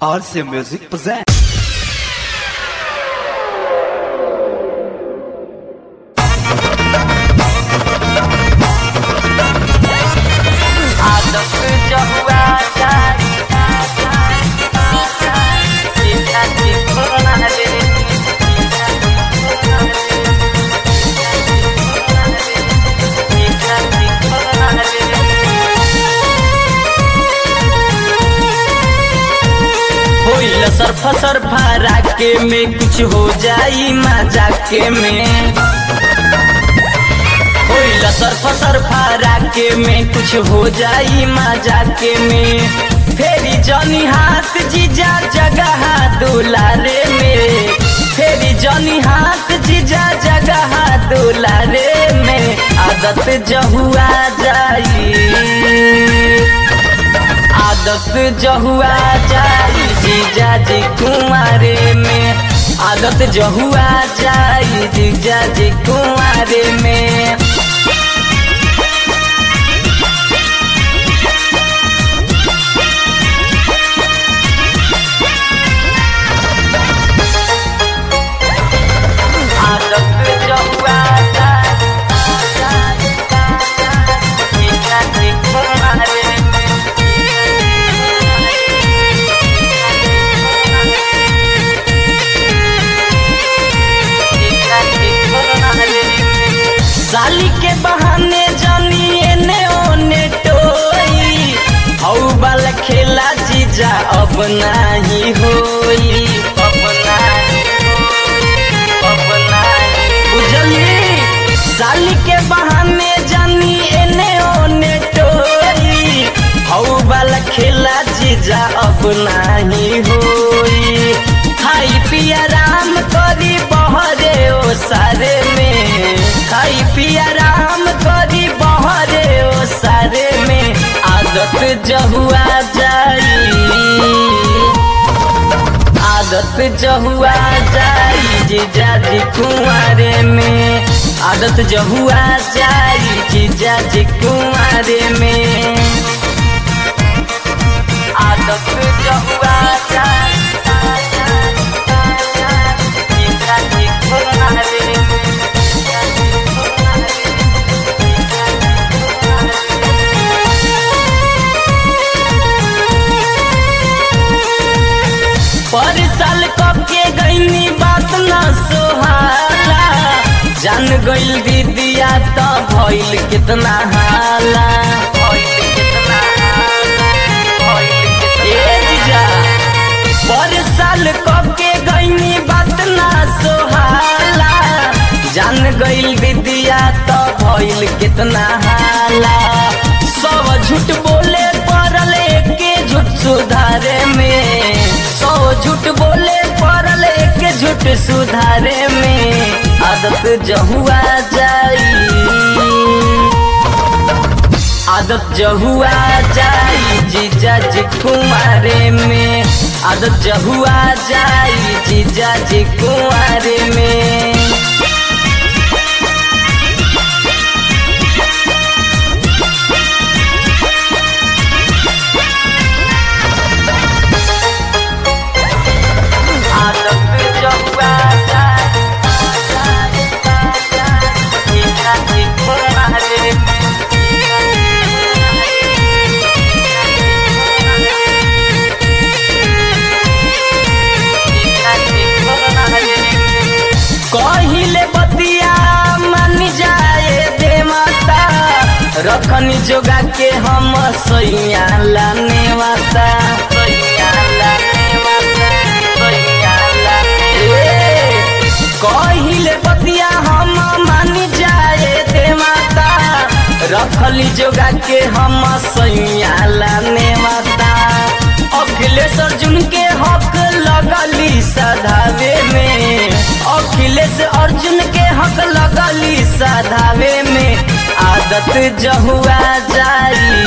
RC Music presents. आदत जहुआ जारी इच्छा थी खोना रे इच्छा थी खोना रे होइल सरफ सरफा राके में कुछ हो जाई मजाके में होइल सरफ सरफा राके में कुछ हो जाई मजाके में फेरी जनी हाथ जीजा जगह दुलारे में फेरी जनी हाथ जीजा जगह दुलारे में आदत जहुआ जाई आदत जहुआ जाई जीजा जी कुंवारे में आदत जहुआ जाई जीजा जी कुंवारे में आदत जहुआ जारी इच्छा थी खोना रे इच्छा थी खोना रे साली के बहाने जानी एने ओने टोई हौ वाला खेला जीजा अब नाही होई अब नाही अब नाही बुझली साली के बहाने जानी एने ओने टोई हौ वाला खेला जीजा अब नाही होई खाई पिया राम करी बहरे ओ सारे में खाई पिया राम करी बहरे ओ सारे में आदत जहुआ जाई आदत जहुआ जाई जीजा जी कुंवारे में आदत जहुआ जाई जीजा जी कुंवारे में आदत जहुआ जारी इच्छा थी खोना रे पर साल कब के गईनी बात न सोहाला जान गईल दीदिया तो भइल कितना हाला भइल कितना भइल ए कितना जीजा पर साल कब के गईनी बात ना सोहाला जान गईल दीदिया तो भइल कितना हाला सब झूठ बोले पड़ल के झूठ सुधारे में सौ झूठ बोले पड़ल के झूठ सुधारे में आदत जहुआ जाई आदत जहुआ जाई जीजा जी कुंवारे में आदत जहुआ जाई जीजा जी कुंवारे में आदत जहुआ जारी इच्छा थी खोना रे इच्छा थी खोना रे कहिले बतिया मान जाए दे माता रखनी जोगा के हम सैया लाने माता सैया लाने वाला सैया लाने ए, कहिले बतिया हम मान जाए दे माता रखली जोगा के हम सैया लाने माता अखिलेश अर्जुन के हक लगली सधावे में अखिलेश अर्जुन के हक लगली सधावे में आदत जहुआ जाई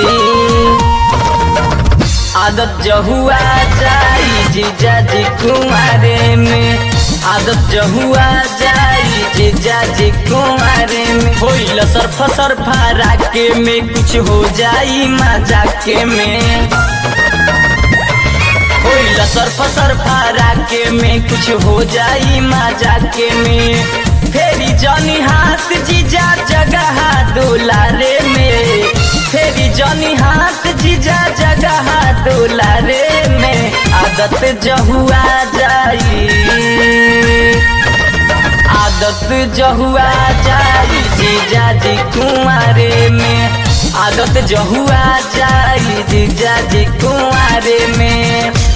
आदत जहुआ जाई जीजा जी कुंवारे में आदत जहुआ जाई जीजा जी कुंवारे में होइल सरफ सरफा राके में कुछ हो जाई मजाके में होइल सर्फ सर्फा राके में कुछ हो जाई मजाके में फेरी जनी हाथ जीजा जगह दुलारे में फेरी जनी हाथ जीजा जगह दुलारे में आदत जहुआ जाई आदत जहुआ जाई जीजा जी कुंवारे में आदत जहुआ जाई जीजा जी कुंवारे में